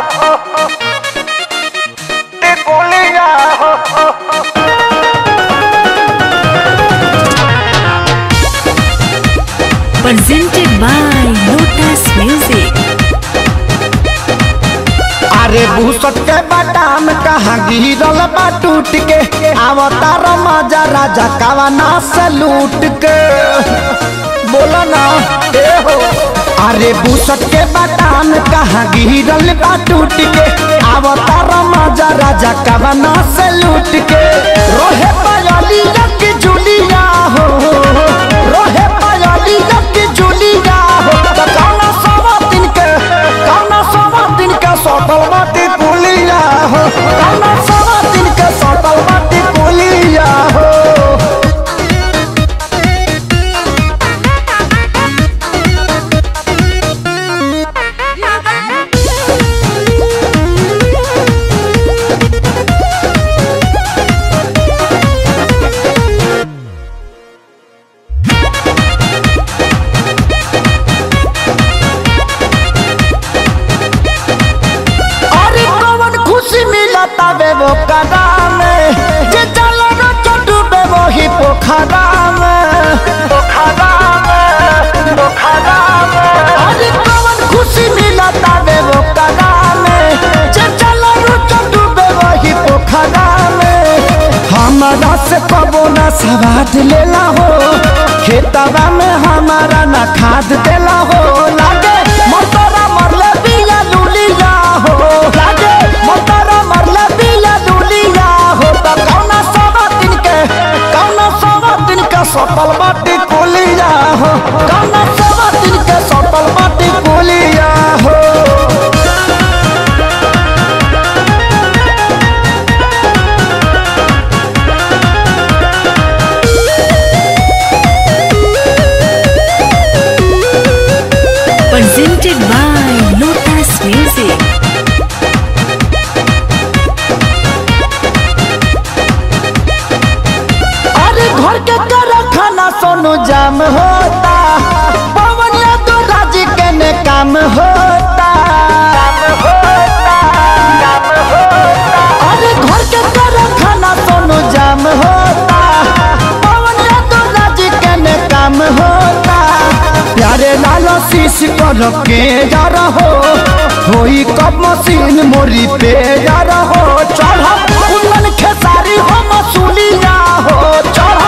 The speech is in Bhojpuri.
टिकुलिया हो presented by Lotus Music. अरे भूसट के बादाम कहाँ गिरल बा टूट के अवतार मजा राजा कवना से लूट के बोला ना ए हो अरे भूसट के बादाम कहाँ गिरल बा टूट के अवतार मजा राजा कवना से लूट के रोहे पायली की जुलिया हो रोहे पायली की जुलिया हो त कौना सवा दिन के कौना सवा दिन के सटल बाटी पुलिया हो कौना सवा दिन के सटल बाटी पुलिया हो अरे कौन खुशी मिलता बे वो कदा में जे चलो न चटू बे वो ही पोखरा में पोखरा में पोखरा में अरे कौन खुशी मिलता बे वो कदा में जे चलो न चटू बे वो ही पोखरा में हमारा से कबो ना सवाद लेला हो खेतवा में हमारा ना खाद देला हो लागे मोटरा मरले बिया लुलिया हो लागे मोटरा मरले बिया लुलिया हो त कौना सवा दिन के कौना सवा दिन के सटल बाटी कुलिया हो कौना सवा दिन के सटल बाटी कुलिया हो Presented by Lotus Music. अरे घर के कर खाना सोनू जाम होता पवन तो राज के ने काम होता अरे घर के कर खाना सोनू जाम होता पवन तो राज के ने काम होता प्यारे लाल शीश कर के जा रहो होई कब मशीन मोरी पे जा रहो चढ़ कुंदन खेसारी हो मसूलिया हो चढ़